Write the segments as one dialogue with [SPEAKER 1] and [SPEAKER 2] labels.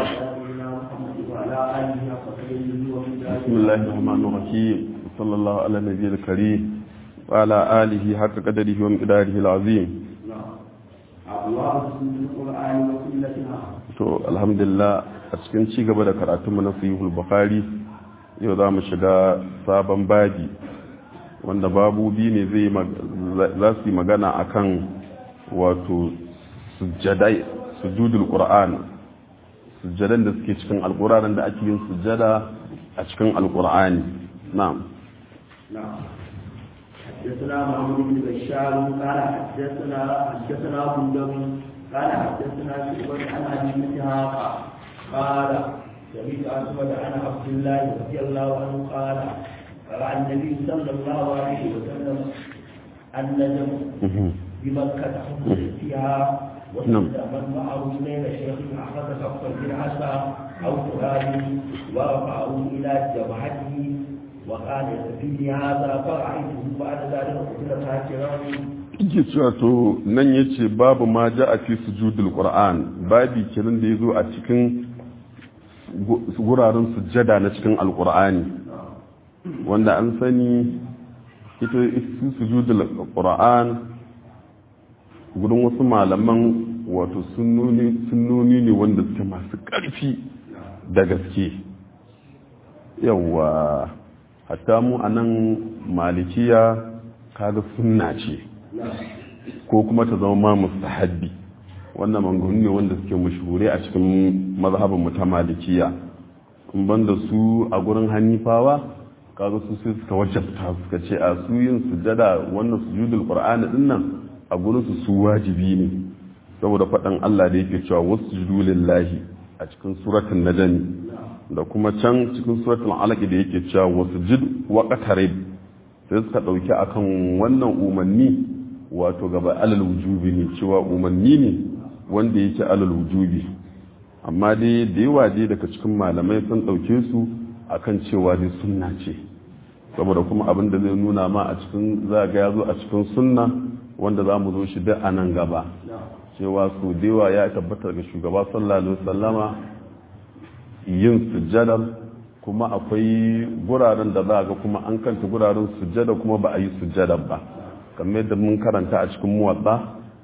[SPEAKER 1] سيدنا محمد وعلى آله وصحبه ومن
[SPEAKER 2] بسم الله الرحمن الرحيم صلى الله على النبي الكريم وعلى آله حق قدره ومقداره العظيم
[SPEAKER 1] أبواب القرآن وسنتنا
[SPEAKER 2] to alhamdulillah a cikin ci gaba da karatunmu na sahihul bukhari yau za mu shiga sabon babi wanda babubi ne zai za su yi magana akan wato sujjadai sujudul qur'an sujjadan da suke cikin alqur'anin da ake yin sujjada a cikin alqur'ani na'am
[SPEAKER 1] نعم حدثنا محمود بن بشار قال حدثنا حدثنا بندوي قال حدثنا شعبة عن ابي اسحاق قال سمعت اسود عن عبد الله رضي الله عنه قال قال النبي صلى الله عليه وسلم النجم بمكة فيها
[SPEAKER 2] نعم.
[SPEAKER 1] وسد من معه بين شيخ اخذ كفا بالعصا او تراب ورفعه الى جبهته وقال يكفيني هذا فرأيته بعد ذلك قتل كافرا
[SPEAKER 2] yake cewa to nan ya ce babu ma ja a fi sujudul qur'an babi kenan da ya zo a cikin guraren sujjada na cikin alqur'ani wanda an sani ita su sujudul qur'an gudun wasu malaman wato sunnoni ne wanda suke masu ƙarfi da gaske yawa hatta mu a nan malikiya kaga sunna ce ko kuma ta zama ma mustahabbi wannan manganu ne wanda suke mashhure a cikin mazhabin mu ta malikiya in banda su a gurin hanifawa kaga su sai suka wajabta suka ce a su yin sujada wannan sujudul qur'ani din nan a gurin su su wajibi ne saboda faɗan Allah da yake cewa wasjudu lillahi a cikin suratul najm da kuma can cikin suratul alaq da yake cewa wasjud wa qatarib sai suka dauki akan wannan umarni wato gaba alal wujubi ne cewa umarni ne wanda yake alal wujubi amma dai da yawa dai daga cikin malamai sun dauke su akan cewa dai sunna ce saboda kuma abin da zai nuna ma a cikin za ga ya zo a cikin sunna wanda za mu zo shi duk a nan gaba cewa su da yawa ya tabbata ga shugaba sallallahu alaihi wasallama yin sujjadar kuma akwai guraren da za ga kuma an kanta guraren sujjada kuma ba a yi sujjadar ba kamar yadda mun karanta a cikin muwatsa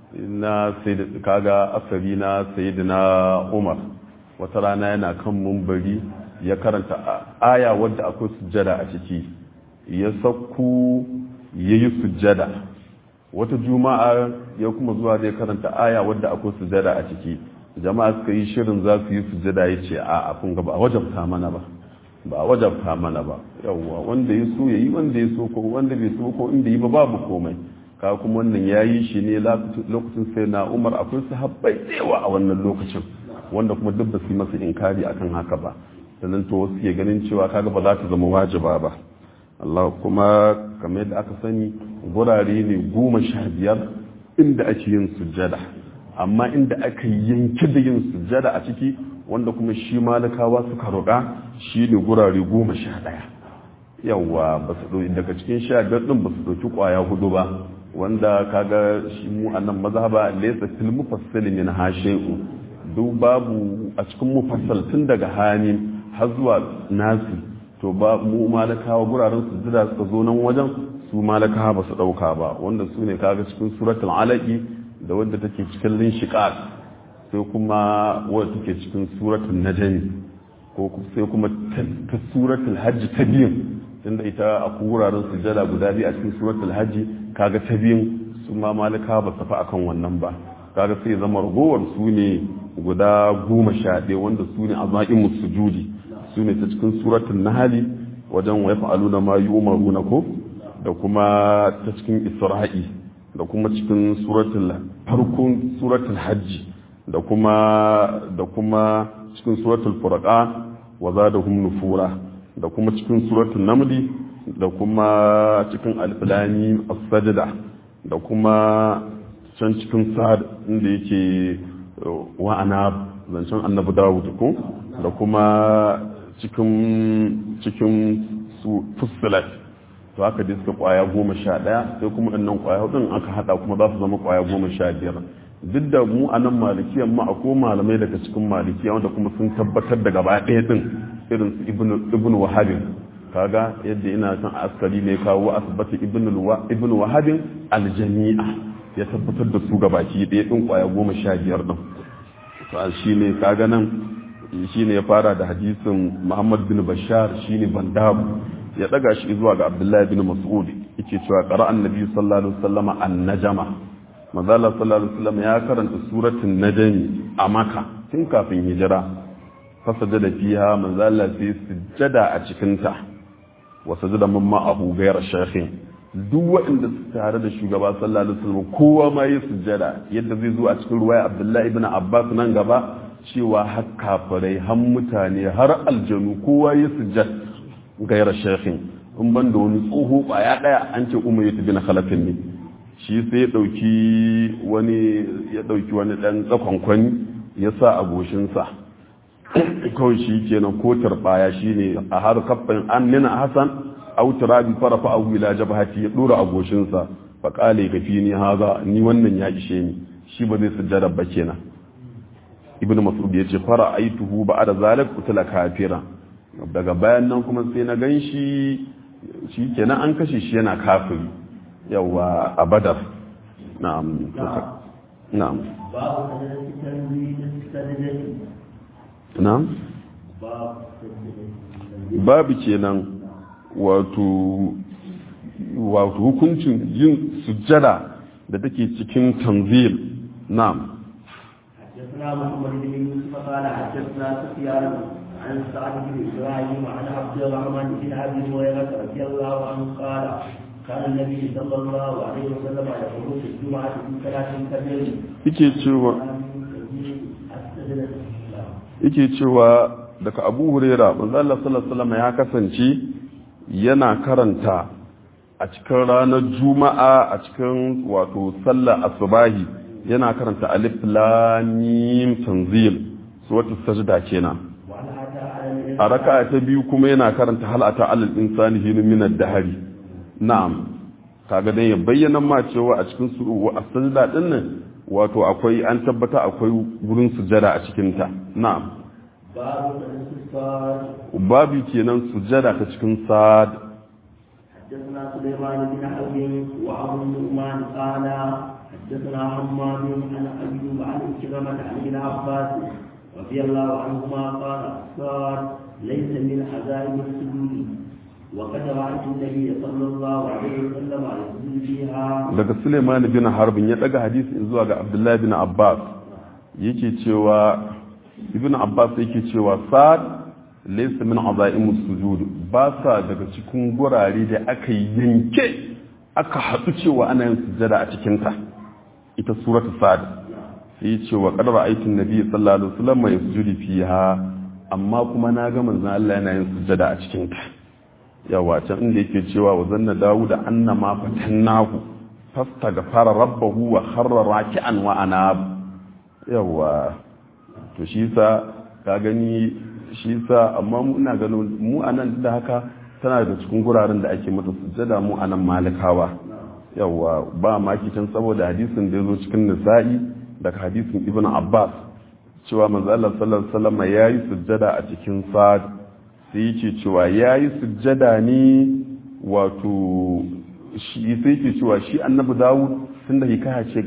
[SPEAKER 2] na kaga asali na sayyidina umar wata rana yana kan mumbari ya karanta aya wadda akwai sujjada a ciki ya sakku ya yi sujjada wata juma'a ya kuma zuwa zai karanta aya wadda akwai sujjada a ciki jama'a suka yi shirin za su yi sujjada ya ce a kun ga ba a wajabta mana ba ba a wajabta mana ba yawwa wanda ya so ya yi wanda ya so ko wanda bai so ko inda yi ba babu komai ka kuma wannan ya yi shi ne lokacin sai na umar akwai sahabbai tsewa a wannan lokacin wanda kuma duk ba su yi masa inkari akan haka ba sannan to wasu ke ganin cewa kaga ba za ta zama wajiba ba Allah kuma kamar yadda aka sani gurare ne goma sha biyar inda ake yin sujjada amma inda aka yanki da yin sujjada a ciki wanda kuma shi malakawa suka roƙa shi ne gurare goma sha ɗaya yawwa ba su ɗauki daga cikin sha biyar ɗin ba su ɗauki ƙwaya hudu ba wanda kaga shi mu a nan mazhaba laysa fil mufassal min hashi'u duk babu a cikin mufassal tun daga hani har zuwa nasi to ba mu malakawa guraren sujjada suka zo nan wajen su malakawa ba su ɗauka ba wanda su ne kaga cikin suratul alaqi da wadda take cikin linshiqaq sai kuma wadda take cikin suratul najm ko sai kuma ta suratul hajj ta biyun tunda ita a wuraren sujada guda biyu a cikin suratul hajj kaga ta biyun su ma malika ba su fa akan wannan ba kaga sai zama ragowar su ne guda goma sha ɗaya wanda su ne azaimu sujudi su ne ta cikin suratul nahli wajen wa yaf'aluna ma yu'maruna ko da kuma ta cikin isra'i da kuma cikin suratul farkon suratul hajji da kuma da kuma cikin suratul furqan wa zadahum nufura da kuma cikin suratul namli da kuma cikin alfilani as-sajda da kuma can cikin sa'ad inda yake wa ana zancen annabi dawud ko da kuma cikin cikin su fussilat to haka dai suka kwaya goma sha ɗaya sai kuma ɗannan kwaya hudun aka haɗa kuma za su zama kwaya goma sha biyar duk da mu a nan malikiyan ma akwai malamai daga cikin malikiya wanda kuma sun tabbatar da gaba ɗaya din irin su ibn wahabin kaga yadda ina son askari ne kawo asibiti ibn wahabin aljami'a ya tabbatar da su gabaki ɗaya ɗin kwaya goma sha biyar ɗin to shi ne kaga nan shi ne ya fara da hadisin muhammad bin bashar shi ne bandabu ya ɗaga shi zuwa ga abdullahi bin mas'ud yake cewa ƙara annabi sallallahu alaihi wasallam an-najama manzala sallallahu alaihi wasallam ya karanta suratul najmi a maka tun kafin hijira fasajada fiha manzala sai sujjada a cikin ta wa sajada mamma abu ghayra shaykhin duk waɗanda su tare da shugaba sallallahu alaihi wasallam kowa ma yi sujjada yadda zai zo a cikin ruwaya abdullahi ibn abbas nan gaba cewa har kafirai har mutane har aljanu kowa yi sujjad ghayra shaykhin in ban da wani tsoho kwaya daya an ce umayyatu bin khalafin ne shi sai ya dauki wani ya dauki wani dan tsakonkwani ya sa a goshinsa kawai shi kenan ko turbaya shine a har kafin an nina hasan aw turabi farafa aw ila jabhati ya dora a goshinsa fa qale ka fi ni haza ni wannan ya ishe ni shi ba zai sujjada ba kenan ibnu mas'ud ya ce fara aituhu ba'da zalik kutila kafira daga bayan nan kuma sai na ganshi shi kenan an kashe shi yana kafiri yawa a badar na'am na'am na'am babu kenan wato wato hukuncin yin sujjada da take cikin tanzil na'am
[SPEAKER 1] حدثنا محمد بن يوسف قال حدثنا سفيان عن سعد بن ابراهيم عن عبد الرحمن بن ابي هريره رضي الله عنه قال كان النبي صلى الله عليه وسلم يقول في الجمعه في ثلاث كبير
[SPEAKER 2] yake cewa yake cewa daga abu huraira manzo Allah sallallahu alaihi wasallam ya kasance yana karanta a cikin ranar juma'a a cikin wato sallar asubahi yana karanta alif lam mim tanzil suratul sajda kenan a raka'a ta biyu kuma yana karanta hal ata alal insani hin min ad-dahri na'am kaga dan ya bayyana ma cewa a cikin suru a sajda din nan wato akwai an tabbata akwai wurin sujada a cikin ta na'am babu kenan sujada ta cikin sad
[SPEAKER 1] حدثنا سليمان بن حرب وابو النعمان قال حدثنا حماد عن ايوب عن كرمة عن ابن عباس رضي الله عنهما قال الصاد ليس من عزائم السجود وقد رأيت النبي صلى الله عليه وسلم يسجد فيها
[SPEAKER 2] daga Suleiman bin Harbin ya daga hadisi zuwa ga Abdullahi bin Abbas yake cewa Ibn Abbas yake cewa sad laysa min azaimus sujud ba sa daga cikin gurare da aka yanke aka haɗu cewa ana yin sujada a cikin ta ita suratu sad sai ya ce wa qad ra'aytu an-nabiy sallallahu alaihi wasallam yasjudu fiha amma kuma na ga manzon Allah yana yin sujada a cikin ta yawa can inda yake cewa wa zanna dawud annama fatannahu fastaghfara rabbahu wa kharra raki'an wa anab yawa to shi sa ka gani shi sa amma muna ganin mu anan da haka tana daga cikin guraren da ake mata sujada mu anan malikawa yawa ba maki can saboda hadisin da ya zo cikin nisa'i daga hadisin ibn abbas cewa manzo Allah sallallahu alaihi wasallam yayi sujjada a cikin sad sai yake cewa yayi sujjada ne wato shi sai yake cewa shi annabi dawud tunda hikaya ce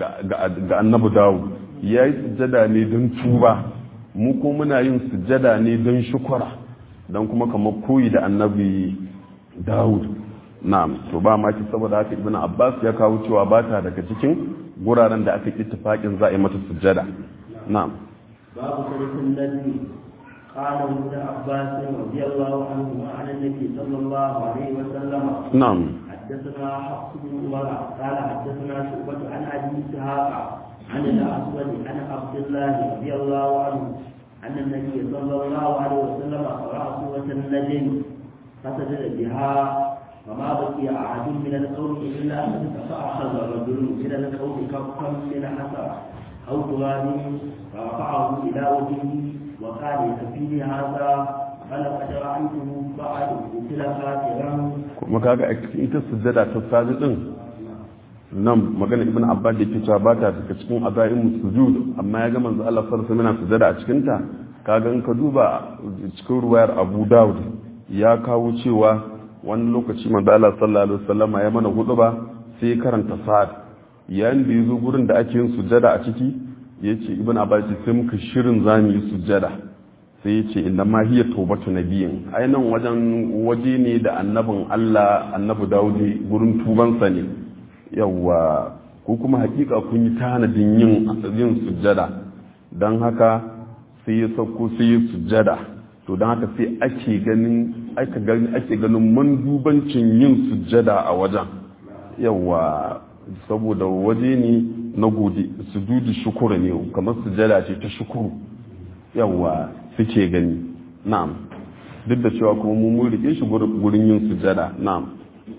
[SPEAKER 2] ga annabi dawud yayi sujjada ne don tuba mu ko muna yin sujjada ne don shukura don kuma kamar koyi da annabi dawud na'am to ba ma ki saboda haka ibn abbas ya kawo cewa ba ta daga cikin guraren da aka ittifaqin za a yi mata sujjada na'am
[SPEAKER 1] babu sarkin nabi قال ابن عباس رضي الله عنهما عن النبي صلى الله عليه وسلم
[SPEAKER 2] نعم
[SPEAKER 1] حدثنا حفص بن عمر قال حدثنا شعبة عن ابي اسحاق عن الاسود عن عبد الله رضي الله عنه ان النبي صلى الله عليه وسلم قرأ سورة النجم فسجد بها فما بقي أحد من القوم إلا فأخذ رجل من القوم كفا من حسر أو تراب فرفعه إلى وجهه وقال يكفيني هذا فلقد رأيته بعد قتل خاسرا
[SPEAKER 2] kuma kaga a cikin ita sujjada ta sadi din nan magana ibn abbas da yake cewa ba ta daga cikin azaimu sujud amma ya ga manzo Allah sallallahu alaihi wasallam sujada a cikin ta kaga in ka duba cikin ruwayar Abu Dawud ya kawo cewa wani lokaci manzo Allah sallallahu alaihi wasallam ya mana huduba sai karanta sa'ad yayin da yazo gurin da ake yin sujada a ciki yace ibn abbas sai muka shirin zamu yi sujada sai yace inna ma hiya tawbatu nabiyin ai nan wajen waje ne da annabin Allah annabi Dawud gurin tubansa ne yawa ko kuma hakika kun yi tanadin yin yin sujjada don haka sai ya sauko sai ya sujjada to don haka sai ake ganin ake ganin ake ganin mandubancin yin sujjada a wajen yawa saboda waje ne na gode sujudu shukuru ne kamar sujjada ce ta shukuru yawa suke gani na'am duk da cewa kuma mun rike shi gurin yin sujjada na'am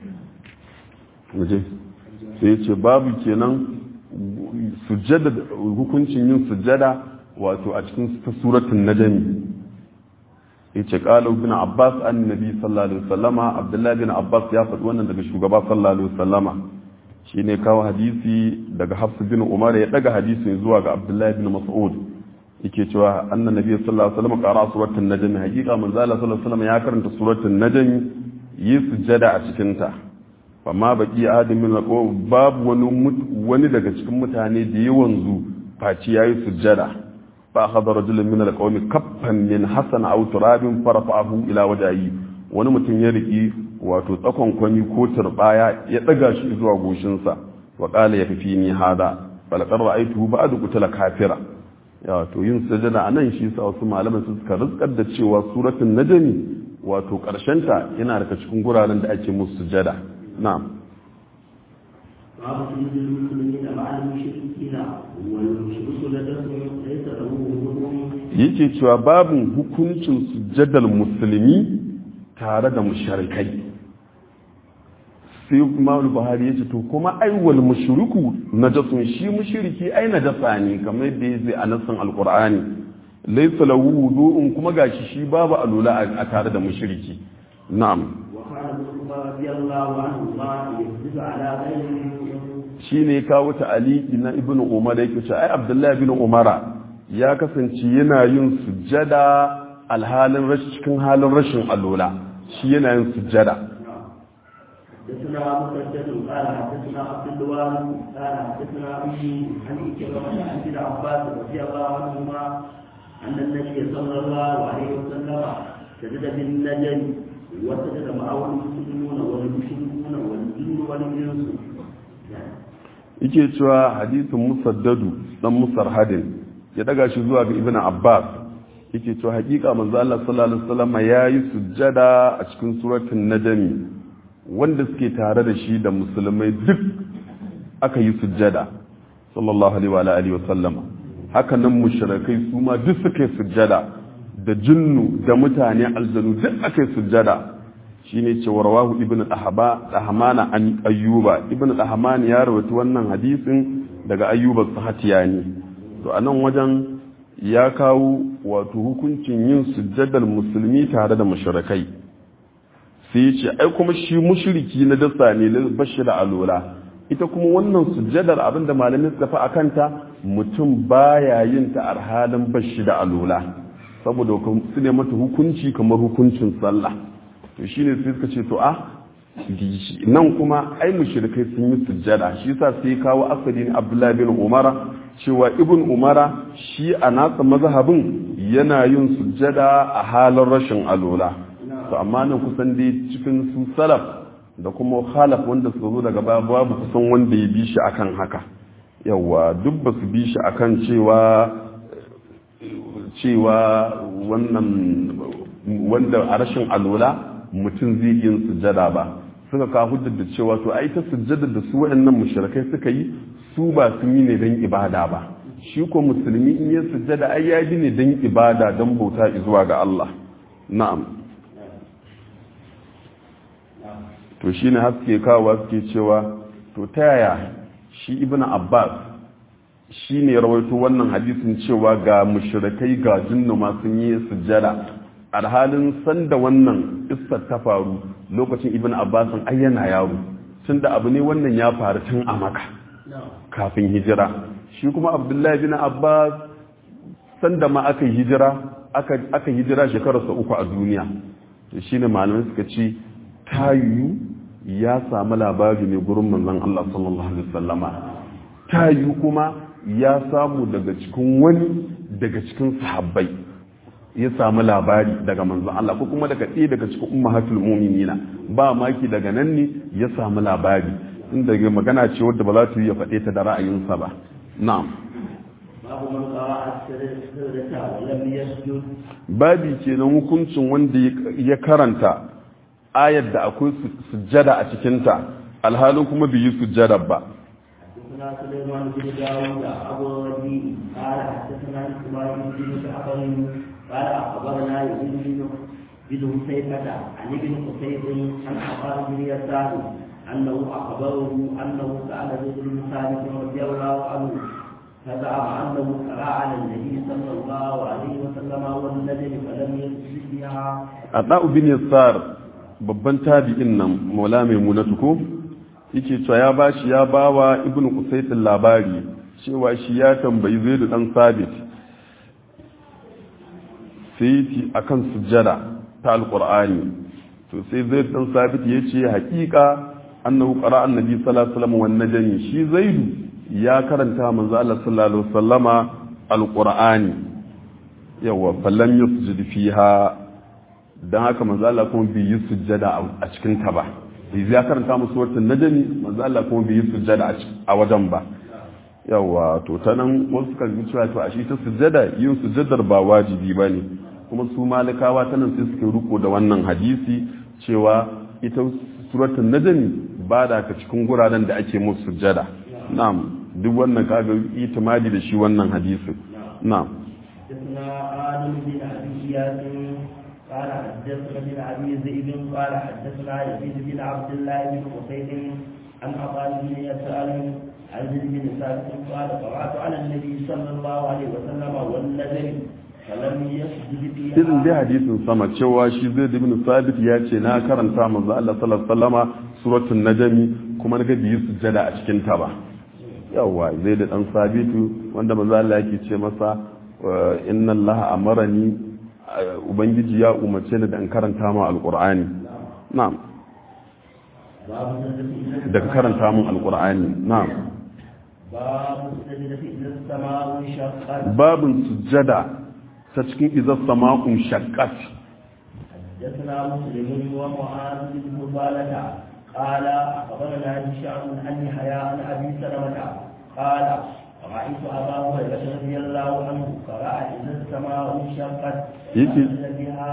[SPEAKER 2] muje sai ce babu kenan sujjada hukuncin yin sujjada wato a cikin suratun najmi yace qala ibn abbas annabi sallallahu alaihi wasallama abdullahi bin abbas ya faɗi wannan daga shugaba sallallahu alaihi wasallama shine kawo hadisi daga hafs bin umar ya daga hadisin zuwa ga abdullahi bin mas'ud yake cewa annan nabi sallallahu alaihi wasallam qara suratul najm hakika manzo Allah sallallahu alaihi wasallam ya karanta suratul najm yi sujjada a cikin ta amma baki adamin na babu wani wani daga cikin mutane da ya wanzu faci yayi sujjada fa akhadha rajulun min alqawmi kaffan min hasan aw turabin farafa'ahu ila wajhi wani mutum ya riki wato tsakon kwani ko turbaya ya daga shi zuwa goshinsa wa qala yakfini hada bal qad ra'aytuhu ba'du qutala kafira ya to yin sujjada anan shi sa wasu malaman su suka rizkar da cewa suratul najmi wato karshenta yana daga cikin guraren da ake musu sujjada نعم
[SPEAKER 1] باب سجود المسلمين مع المشركين والمشرك لديهم ليس له وجود
[SPEAKER 2] yake cewa babin hukuncin sujjadar musulmi tare da mushrikai sai kuma buhari ya ce to kuma aiwal mushriku najasun shi mushriki ai najasa ne kamar yadda ya zai a nassan alqur'ani laysa lahu wudu'un kuma gashi shi babu alula a tare da mushriki na'am
[SPEAKER 1] وقال ابن عمر رضي الله عنهما يسجد على غيره
[SPEAKER 2] shi ne kawo ta'aliki na ibn umar da yake cewa ai abdullahi ibn umara ya kasance yana yin sujjada alhalin rashin cikin halin rashin alola shi yana yin sujjada
[SPEAKER 1] حدثنا مسدد قال حدثنا عبد الوارث قال حدثنا ابي عن كلمه عن ابن عباس رضي الله عنهما ان النبي صلى الله عليه وسلم سجد بالنجم وسجد معه المسلمون والمشركون والجن والانس
[SPEAKER 2] yake cewa hadisin musaddadu dan musarhadin ya daga shi zuwa ga ibn abbas yake cewa hakika manzo Allah sallallahu alaihi wasallam yayi sujjada a cikin suratul najmi wanda suke tare da shi da musulmai duk aka yi sujjada sallallahu alaihi wa alihi wasallam haka nan mushrikai su ma duk suka yi sujjada da jinnu da mutane aljanu duk aka yi sujjada shine ce warwahu ibn ahaba ahmana an ayyuba ibn ahman ya rawaito wannan hadisin daga ayyuba sahatiyani to anan wajen ya kawo wato hukuncin yin sujjadar musulmi tare da mushrikai sai ya ce ai kuma shi mushriki na dasa ne bashi da alola ita kuma wannan sujjadar abinda malamin suka fi akanta mutum baya yin ta a halin bashi da alola saboda su ne mata hukunci kamar hukuncin sallah to shi ne sai suka ce to a nan kuma ai mushrikai sun yi sujjada shi yasa sai kawo asali ne Abdullahi bin Umara cewa Ibn Umara shi a nasa mazhabin yana yin sujjada a halin rashin alola to amma nan kusan dai cikin su salaf da kuma khalaf wanda suka zo daga baya babu kusan wanda ya bi shi akan haka yawa duk ba su bi shi akan cewa cewa wannan wanda a rashin alola mutum zai yin sujjada ba suka kawo hujjar da cewa to ai ta sujjada da su waɗannan mushrikai suka yi su ba sun yi ne don ibada ba shi ko musulmi in yi sujjada ai ya yi ne don ibada don bauta zuwa ga Allah na'am to shine haske kawo suke cewa to ta yaya shi ibnu abbas shi ne rawaito wannan hadisin cewa ga mushrikai ga jinnu ma sun yi sujjada alhalin sanda wannan istar ta faru lokacin ibn abbasin ai yana yaro tunda abu ne wannan ya faru tun a maka kafin hijira shi kuma abdullahi bin abbas sanda ma aka yi hijira aka hijira shekararsa uku a duniya to shine malamai suka ce tayu ya samu labari ne gurin manzon Allah sallallahu alaihi wasallama tayu kuma ya samu daga cikin wani daga cikin sahabbai ya samu labari daga manzon Allah ko kuma daga ɗaya daga cikin ummahatul mu'minina ba maki daga nan ne ya samu labari inda magana ce wadda ba za ta yi ya faɗe ta da ra'ayinsa ba na'am
[SPEAKER 1] babu man qara'a as-sajdata wa lam yasjud
[SPEAKER 2] babi kenan hukuncin wanda ya karanta ayar da akwai sujjada a cikinta alhalin kuma bai yi sujjada ba
[SPEAKER 1] حدثنا سليمان بن داود أبو الربيع قال حدثنا إسماعيل بن جعفر قال أخبرنا ابن بن حسيفة عن ابن قتيب عن عطاء بن يسار أنه أخبره أنه سأل زيد بن ثابت رضي الله عنه فزعم أنه قرأ على النبي صلى الله عليه وسلم والنجم فلم يسجد بها
[SPEAKER 2] عطاء بن يسار babban tabi'in nan maula mai munatu ko yake cewa ya bashi ya bawa ibnu qusaytin labari cewa shi ya tambayi zaidu dan sabit sai akan sujjada ta alqur'ani to sai zaidu dan sabit yace haƙiƙa annahu qara annabi sallallahu alaihi wasallam wan najmi shi zaidu ya karanta manzo Allah sallallahu alaihi wasallama alqur'ani yawa fallam yusjud fiha dan haka manzo Allah kuma bai yi sujjada a cikin ta ba bai ya karanta musu suratul najmi manzo Allah kuma bai yi sujjada a wajen ba yawa to ta nan wasu kan yi cewa to a shi ta sujjada yin sujjadar ba wajibi bane kuma su malikawa ta nan sai suke riko da wannan hadisi cewa ita suratul najmi ba da ka cikin guraren da ake musu sujjada na'am duk wannan kaga itimadi da shi wannan hadisin na'am
[SPEAKER 1] حدثنا آدم بن أبي ياسين قال حدثنا بن أبي ذئب قال حدثنا يزيد بن عبد الله بن قصيد عن عطاء بن يسار عن زيد بن ثابت قال قرأت على النبي صلى الله عليه وسلم والنجم فلم يسجد فيها
[SPEAKER 2] irin dai hadisin sama cewa shi zai ibn sabit ya ce na karanta manzo Allah sallallahu alaihi wasallama suratul najmi kuma na ga biyu sujjada a cikin ta ba yawa zai da dan sabitu wanda manzo Allah yake ce masa inna Allah amarani ubangiji ya umarce ni da in karanta ma alqur'ani na'am daga karanta mun alqur'ani na'am
[SPEAKER 1] باب السجدة إذا السماء انشقت
[SPEAKER 2] babin sujjada ta cikin izar sama'un shaqqat
[SPEAKER 1] حدثنا مسلم ومعاذ بن فضالة قال أخبرنا هشام عن يحيى عن أبي سلمة قال رأيت أبا هريرة رضي الله عنه قرأ إذا السماء انشقت
[SPEAKER 2] يجي.
[SPEAKER 1] فأنزل بها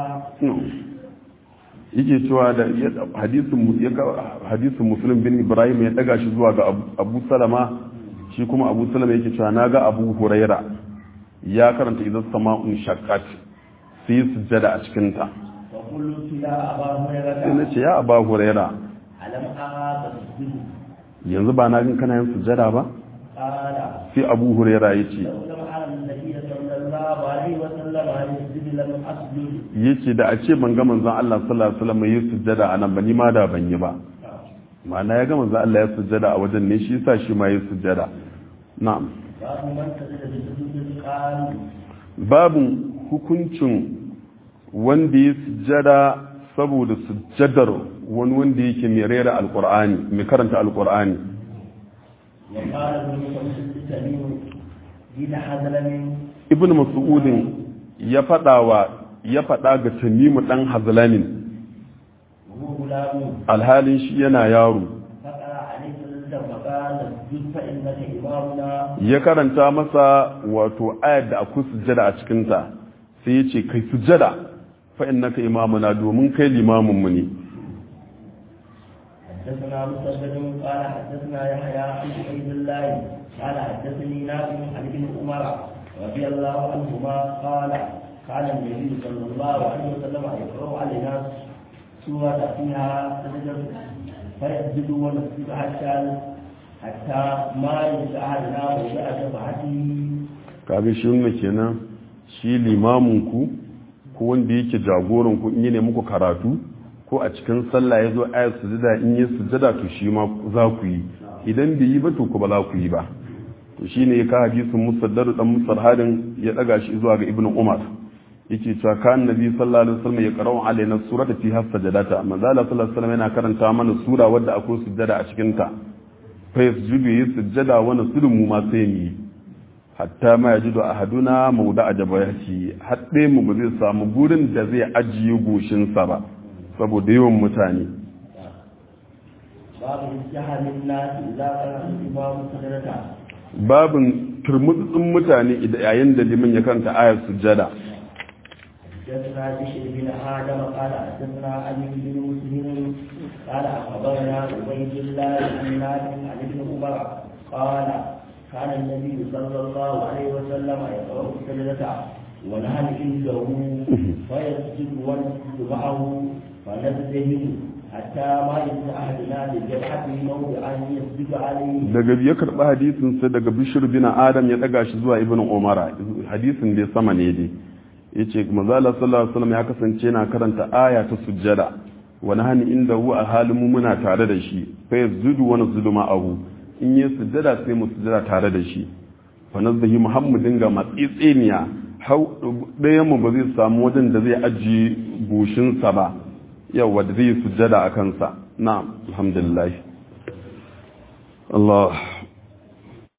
[SPEAKER 2] yake cewa da ya- hadisin mu- ya ga- hadisin muslim bin ibrahim ya daga shi zuwa ga Abu- abu salama shi kuma abu salama yake cewa na ga abu huraira ya karanta idan sama'un shaqqat sai sujjada a cikin ta
[SPEAKER 1] فقلت يا أبا
[SPEAKER 2] sai na
[SPEAKER 1] هريرة
[SPEAKER 2] ce ya aba huraira
[SPEAKER 1] ألم أراك تسجد
[SPEAKER 2] yanzu ba na gan kana yin sujjada ba
[SPEAKER 1] قال
[SPEAKER 2] sai abu huraira ya ce
[SPEAKER 1] لو لم أرى النبي صلى الله عليه وسلم يسجد لم أسجد
[SPEAKER 2] yace da a ce ban ga manzon Allah sallallahu alaihi wasallam yi sujjada a nan ba ni ma da ban yi ba ma'ana ya ga manzon Allah ya sujjada a wajen ne shi yasa shi ma yi sujjada na'am
[SPEAKER 1] باب من سجد بسجود قال
[SPEAKER 2] babin hukuncin wanda ya sujjada saboda sujjadar wani wanda yake mai rera alkur'ani mai karanta alkur'ani
[SPEAKER 1] وقال ابن مسعود التميم دين حزلم
[SPEAKER 2] ibn mas'udin ya fada wa ya fada ga tamimu dan hazlamin
[SPEAKER 1] وهو غلام
[SPEAKER 2] alhalin shi yana yaro
[SPEAKER 1] فقرا عليه سجدا فقال اسجد فانك امامنا
[SPEAKER 2] ya karanta masa wato ayar da akwai sujjada a cikinta sai ya ce kai sujjada fa innaka imamuna domin kai limamin mu ne
[SPEAKER 1] حدثنا مسدد قال حدثنا يحيى عن عبيد الله قال حدثني نافع عن ابن عمر رضي الله عنهما قال كان النبي صلى الله عليه وسلم يقرا علينا سوره فيها سجدا فيسجد ونسجد حتى حتى ما ينسى احدنا وجاء شفعته
[SPEAKER 2] kaga shi wannan kenan shi limamin ku ko wanda yake jagoran ku in ne muku karatu ko a cikin sallah ya zo ayat sujada in yi sujada to shi ma za ku yi idan bai yi ba to ku ba za ku yi ba to shine ya ka hadisin musaddadu dan musarhadin ya daga shi zuwa ga ibnu umar yake cewa kan nabi sallallahu alaihi wasallam ya qara'u alaina surata fi hasajadata manzo Allah sallallahu alaihi wasallam yana karanta mana sura wadda akwai sujada a cikin ta fa yasjudu yi sujada wa nasudu mu ma sai mu hatta ma yajidu ahaduna mawda'a jabayati hadde mu ba zai samu gurin da zai ajiye goshin sa ba saboda yawan mutane
[SPEAKER 1] babu jahalin nasi idza qara al-imamu sajadata
[SPEAKER 2] babin turmutsun mutane yayin da liman ya kanta ayar sujada
[SPEAKER 1] حدثنا بشر بن آدم قال حدثنا علي بن مسلم قال أخبرنا عبيد الله بن نافع عن ابن عمر قال كان النبي صلى الله عليه وسلم يقرأ السجدة ونحن عنده فيسجد ونسجد معه فنزدهم حتى ما يكون أحدنا لجبهته موضعا يسجد عليه
[SPEAKER 2] daga ya karɓi hadisin sai daga bishir bin adam ya ɗaga shi zuwa ibn umara hadisin dai sama ne dai yace manzala sallallahu alaihi wasallam ya kasance yana karanta aya ta sujjada wani hani inda hu a halin mu muna tare da shi fa yazdu wa nazdu ma'ahu in yi sujjada sai mu sujjada tare da shi fa nazdahi muhammadin ga matsitsiniya hau ɗayan mu ba zai samu wajen da zai ajiye goshinsa ba yawa da zai sujjada a kansa na'am alhamdulillah Allah